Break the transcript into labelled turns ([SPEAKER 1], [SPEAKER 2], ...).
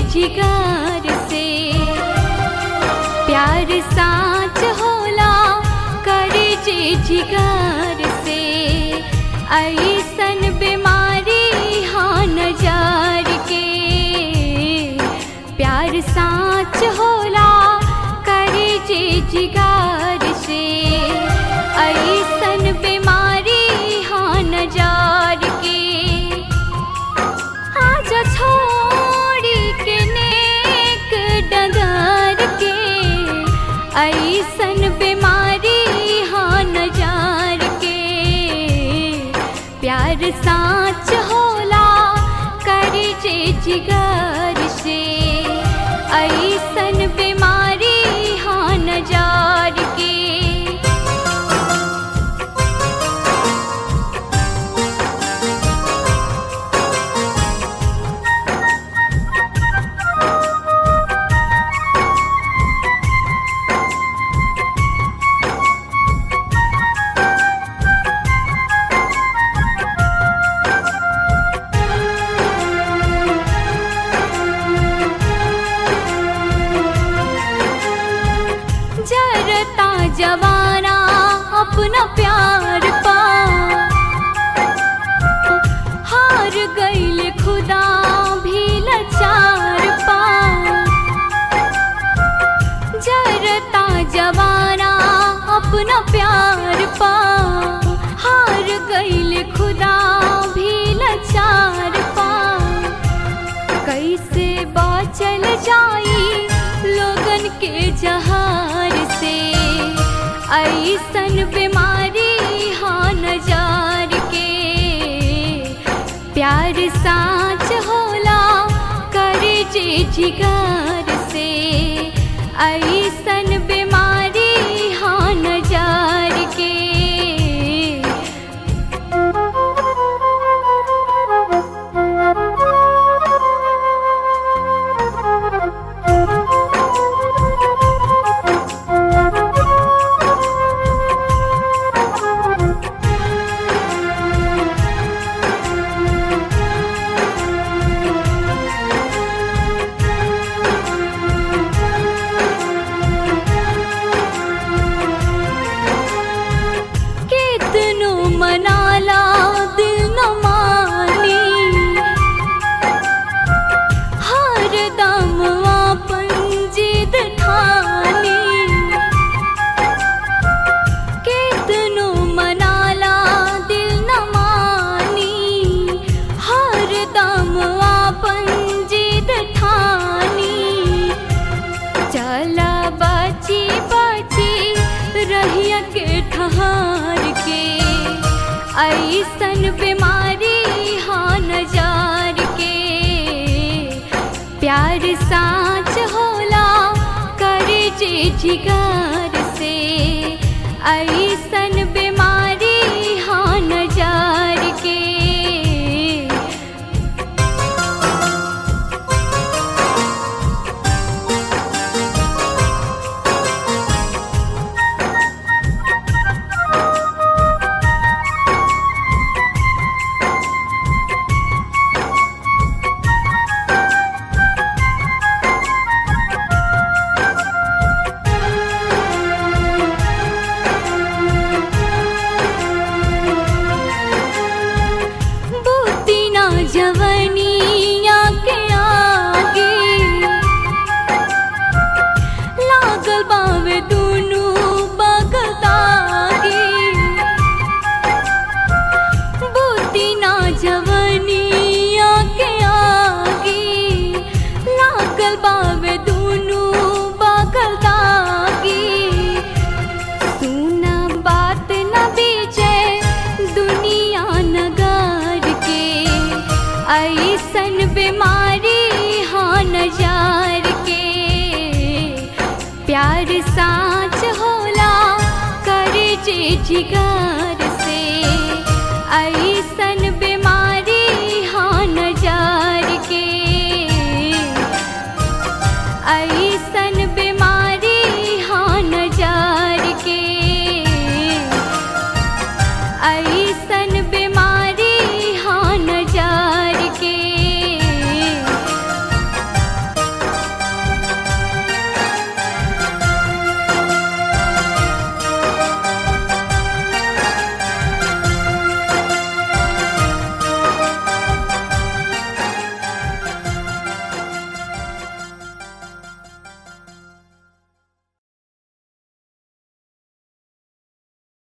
[SPEAKER 1] जिगर से प्यार साच होला करे जे जिगर से ऐसन बीमारी हाँ नजार के प्यार साच होला करे जे जिगर से ऐसन बीमारी हाँ नजार के आज छोड़ी के नेक डगर के ऐसन बीमारी हाँ नजार के प्यार साच होला करे जे जिगर से ऐसन बीमारी हाँ नजार के जरता जवाना अपना प्यार पा हार गईल खुदा भी लाचार पा जरता जवाना अपना प्यार पा हार गईल खुदा भी लाचार पा कैसे बाचल जाई लोगन के जहार से ऐसन बीमारी हाँ नजार के प्यार साच होला करे जे जिगर से ऐसन बीमारी हाँ नजार के कितनो मनाला दिल न मानी हर दम अपन जिद ठानी कितनो मनाला दिल न मानी हर दम अपन जिद ठानी चला बची बची रहिया के ठहार के ऐसन बीमारी हाँ नजार के प्यार साच होला करे जे जिगर से ऐसन बीमारी हाँ नजार के बुद्धि ना जवनिया के आगे लागल बावे दुनू बगल दागे बुद्धि ना जवनिया के आगे लागल बावे दुनू बगल दागे सुना बात न बीचे दुनिया नगार के ऐसन बीमारी हाँ नजार के प्यार साच होला करे जे जिगर